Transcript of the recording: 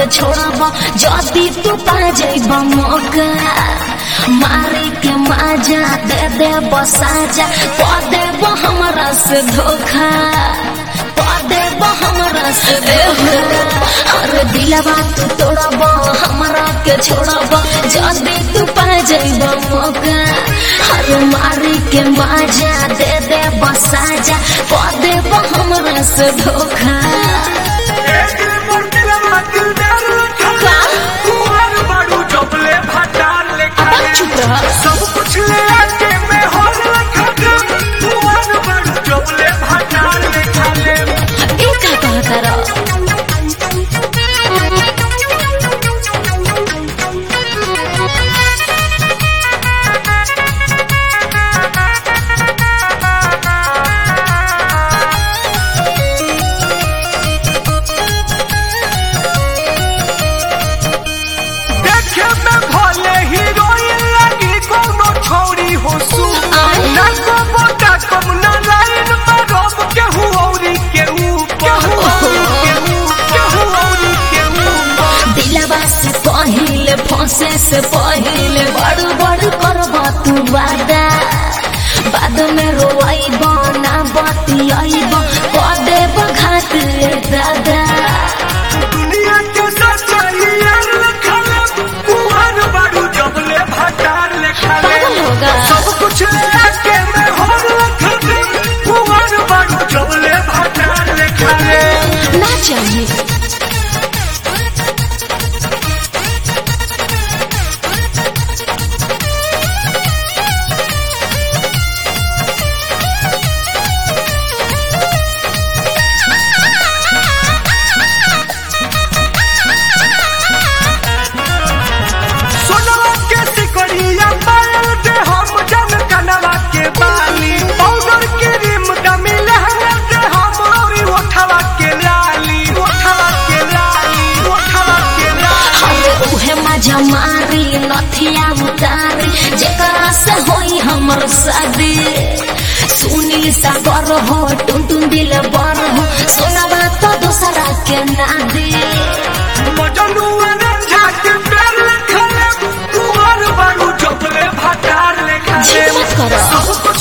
के छोड़ब जदी तू पा जाइब मौका मारे के माजा दे दे बसाजा प देब हमरा से धोखा प देब हमरा से धोखा अरे दिलवा तू तोड़ब हमरा के छोड़ब जदी तू पा जाइब मौका अरे मारे के माजा दे दे बसाजा प देब हमरा से धोखा एक मोर दिलवा दिलदार रखा कुंवर बाड़ू जबले भटार लेखा अपन चुप रह सब कुछ ले आके मैं होल रखा कुंवर बाड़ू जबले भटार लेखा ले ए का कहता रह देखे में भले हीरोइन लगी कोनो छोरी हो सु आय। ना को बोटा कम ना लाइन में रोब केहू औरी केहू केहू औरी केहू केहू औरी केहू दिलवा से पहिले फंसे से पहिले बड़ बड़ करबा तू वादा बाद में रोइब ना बतियाइब क देब घाट रे दादा दुनिया के सच्चाई यार लिखले कुहार बाड़ू जबले भटार लिखले पागल होगा सब कुछ ले आके मैं होर लिखले कुहार बाड़ू जबले भटार लिखले ना चाहिए सोनवा के सिकड़िया पायल दे हम जन कनवा के बाली पाउडर के रिम डमी लहंगा दे हम औरी ओठवा के लाली ओठवा के लाली ओठवा के लाली अरे उहे मजा मारी नथिया उतारी जेकरा से होई हमर शादी सुनील सागर हो टुन टुन दिल बर हो सोनावा तो दूसरा के ना दे मजनू रंझा के पैर लिखले कुमार बारू जबले भटार लिखले जिद मत करो। सब